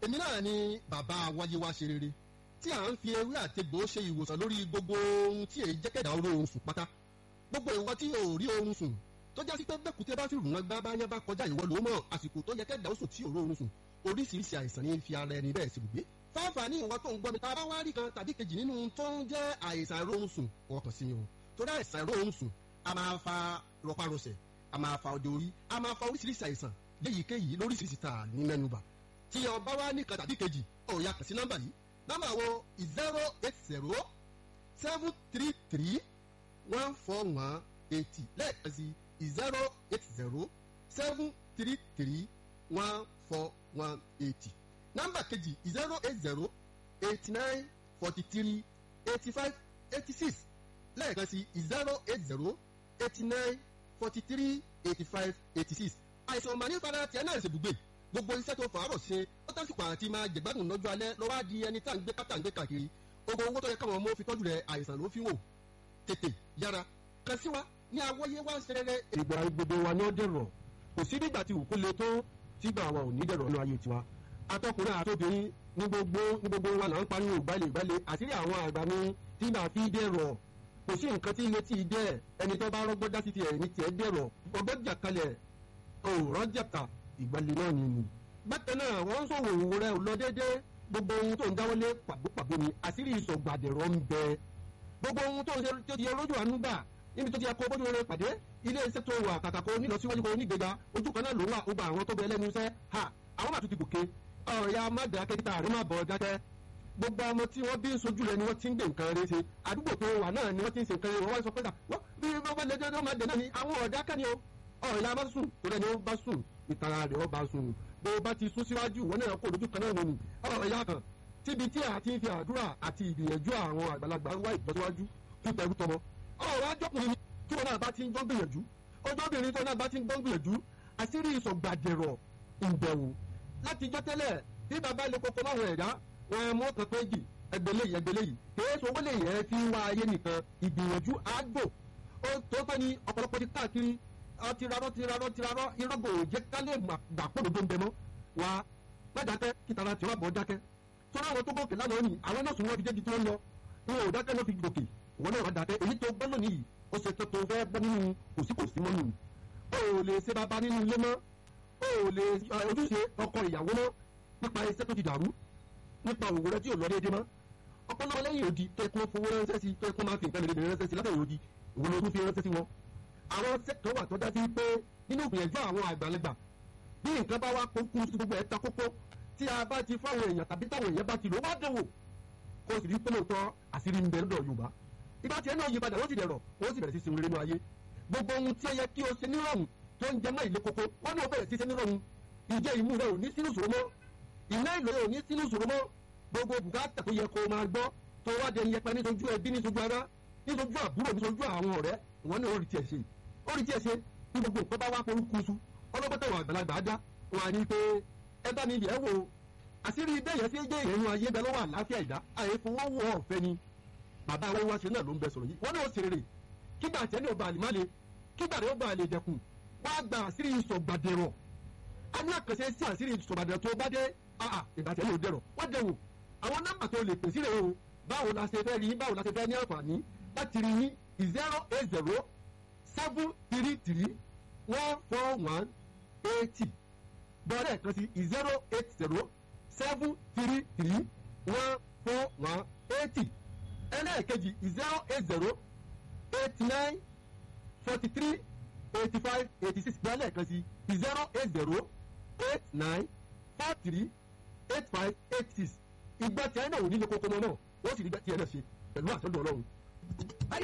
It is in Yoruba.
èmi náà ni bàbá wáyé wá ṣe rere tí à ń fi ewé àtegbò ṣe ìwòsàn lórí gbogbo ohun tí èyí jẹ́kẹ̀dá oró oorun sùn pátá gbogbo ìwọ tí ò rí oorun sùn tó jásí pé bẹ́kùtẹ́ bá fi rùn wọn gbá bá yẹn bá kọjá ìwọ ló mọ̀ àsìkò tó yẹ kẹ́dà ó sùn tí ò rí oorun sùn oríṣiríṣi àìsàn ní fi ara ẹni bẹ́ẹ̀ sì gbé fáfà ní ìwọ tó ń gbọ́ mi tá a bá wá rí kan tàbí kejì nínú tó ń jẹ́ àìsàn ìrọ̀rùn sùn ọkàn sí mi o torí àìsàn ìrọ̀rùn sùn a máa fa rọpárọsẹ̀ a máa fa ọdẹ orí a máa fa oríṣiríṣi àìsàn léyìíkéyìí lóríṣiríṣi tá ní mẹ́nubà tí ọba wa ní kan tàbí kejì ó yá kàn sí nọ́mbà yìí nọ́mbà wo zero eight zero seven three three one four one eighty lẹ́ẹ̀kan sí zero eight zero seven three three one four one eighty nọ́mbà kejì zero eight zero eighty nine forty three eighty five eighty six lẹ́ẹ̀kan sí zero eight zero eighty nine forty three eighty five eighty six àìsàn màní fara tiẹ̀ náà ṣèbùgbé gbogbo iṣẹ́ tó fàárọ̀ ṣe ó tásìkò àti máa jẹ̀gbádùn lọ́jọ́ alẹ́ lọ́wọ́ á di ẹni tá à ń gbé pátá ń gbé kàkiri gbogbo owó tó yẹ káwọn ọmọ fi tọ́jú rẹ̀ àìsàn ló fi wò tètè yára kàn sí wa ní awọ́yé wá ń ṣerere. ìgbà gbogbo wa ni ó dẹ̀rọ̀ kò sí nígbà tí òkú le tó tígbà wa ò ní dẹ̀rọ̀ nínú ayé tiwa atọ́kùnrin àtòbìnrin ní gbogbo ní gbogbo wa là ń pariwo ìgbàlè ìgbàlè àṣírí àwọn àgbà mi tí màá fi dẹ̀rọ̀ kò sí nǹkan tí ilé tí ì dẹ̀ ẹni tó bá rọ́gbọ́n dá sí tiẹ̀ ní tiẹ̀ dẹ̀rọ̀ ọgbọ́n jà kalẹ̀ òòrọ̀ jàkà ìgbàlè náà ni nù. bákan náà wọ́n ń sọ̀rọ̀ òwò rẹ̀ lọ déédéé gbogbo ohun tó ń dáwọ́lé pàbópàbó ni àṣírí ìsọ̀gbàdẹ̀rọ̀ ń bẹ gbogbo ohun tó ń ṣe tó ti yẹ lójú àánú gbà níbi tó ti yẹ kó bójú rẹ pàdé ilé iṣẹ́ tó wà kàkà kó nílọsíwájú kó nígbèga ojú kan náà ló wà ó gba àwọn tó bẹ lẹ́nu iṣẹ́ ha àwọn màtún ti gòkè ọ̀ya má dákẹ́ kíta àrí má bọ̀ dákẹ́ gbogbo ọmọ tí wọ́n bí ń sojú rẹ ni wọ́n ti ń gbé nǹkan rẹ ṣe àdúgbò tó wà náà ni wọ́n ti ń ṣe nǹkan rẹ wọ́n wá sọ pé bí wọ́n bá lẹ́jọ́ náà má dẹ̀ náà ni àwọn ọ̀dà kẹ́ni o ọ̀ya bá sùn tó lẹ́ni ó bá sùn ìtara rẹ̀ ó bá sùn bó bá ti sún síwájú wọn náà kó lójú kan náà nínú ọ̀ya kan tíbi tí a ti ń fi àdúrà àti ìgbìyànjú àwọn àgbàlagbà ń wá ìtọ́síwájú fún tẹrú tọmọ ọ̀rọ̀ ajọ́kùnrin ni tí wọn náà bá ti ń gbọ́ gbìyànjú ọjọ́bìnrin tó náà bá ti ń gbọ́ gbìyànjú àṣírí ìsọ̀gbàdẹ̀rọ̀ ìbẹ̀wò láti jọ́ tẹ́lẹ̀ tí bàbá ilé koko máa wọ̀ ẹ̀dá wọn mú ọkàn péjì ẹgbẹ̀lẹ̀ yìí ẹgbẹ̀lẹ̀ yìí kìí sọ wọlé yẹn fi ń wá ayé nìkan ìgbìyànjú àgbò ó tó tọ́ ni ọ̀pọ̀lọpọ̀ ti káàkiri tirarọ́ tirarọ́ tirarọ́ irọ́gbò òjẹ́ kálẹ̀ gbàpọ̀ lódó ń bẹ mọ́ wa má dákẹ́ kìtara tí wọ́n bọ̀ dákẹ́ tọ́lá àwọn tó gòkè lánàá ni àwọn náà sùn wọ́n fi débi tí wọ́n lọ wọn ò dákẹ́ ló fi gòkè wọn náà wà dákẹ́ èyí tó gbọ́ lónìí yìí ó ṣe tó tó fẹ́ gbọ́ nínú kòsíkòsí mọ́nù o ò lè ṣe bàbá nínú ilé mọ́ o ò lè ojúṣe ọkọ ìyàwó mọ́ nípa iṣẹ́ tó ti dàrú nípa òwò rẹ tí ò lọ déédé mọ́ ọpọlọ lẹ́yìn òdi tó ẹkún fowó ránṣẹ́ sí tó ẹkún máa fi nǹkan lè ránṣẹ́ sí látọ̀yìn òdi òwò ló tún fi ránṣẹ́ sí wọn. àwọn sẹ́kítọ̀ wà tó dá sí pé nínú ìgbìyànjú àwọn àgbàlagbà bí nǹkan bá wá kókó sí gbogbo ẹ̀ ta kókó tí a bá ti fáwọn èèyàn tàbí táwọn èèyàn bá ti lò wá dẹ̀wò kó o sì rí pé lóòótọ́ àṣírí ń bẹ lọ́dọ̀ Yorùbá ìgbà tí ẹ náà yí padà wọ́n sì dẹ̀rọ̀ wọ́n sì bẹ̀rẹ̀ sí sin rere nínú ayé gbogbo ohun tí ó yẹ kí o ṣe nírọ̀rùn tó ń jẹ mọ́ ìlé koko wọ́n náà bẹ̀rẹ̀ sí ṣe nírọ̀rùn ìjẹ́ ìmú rẹ ò ní sínú ìṣòro mọ́ ìná ìlò rẹ ò ní sínú ìṣòro mọ́ gbogbo bùkátà tó yẹ kó o máa gbọ́ tó wá dẹni yẹpẹ nítojú ẹbí nítojú ara nítojú àbúrò nítojú àwọn ọ̀rẹ́ wọn náà ó rí tiẹ̀ ṣe ó rí tiẹ̀ ṣe ní gbogbo nǹkan bá wá forúkúsu ọlọ́gbọ́tà wà àgbàlagbà á dá wọn à ní pé ẹ bá mi yẹ̀ wò àṣírí bẹ́yẹn sí jẹ́ ìrẹ́nu ayé bẹ́ẹ̀ lọ́wọ́ àlàáfíà ìdá àìfowówó ọ̀fẹ́ ni bàbá àwọn wáṣẹ náà ló ń bẹ sọ̀rọ̀ yìí wọ́n náà ṣe rere kígbà àtẹ́ ní ọba àlìmále kígbà rẹ̀ ọba àlè dẹkùn wá gba àṣírí ìsọ̀gbàdẹ̀rọ̀ a ní àkànṣe sí àṣírí ìsọ̀gbàdẹ̀rọ̀ tó bá dé ìgbà àtẹ́ ní òdẹ̀rọ̀ wọ́n dẹ̀wò àwọn nọ́mbà tó lè pèsè rẹ̀ o báwo la ṣe fẹ́ rí báwo la ṣe fẹ́ ní àǹfààní láti rí ní zero eight zero seven three three one four one eighty bọ́ọ̀rẹ́ kan sí zero eight zero seven three three one four one eighty ẹlẹ́ẹ̀kejì zero eight zero eight nine forty three eighty five eighty six gba lẹ́ẹ̀kan sí zero eight zero eight nine four three eight five eight six ìgbà tí ẹ náà ò ní lè kókó mọ́ náà wọ́n sì rí gbà tí ẹ náà ṣe pẹ̀lú àtọ́jú ọlọ́run.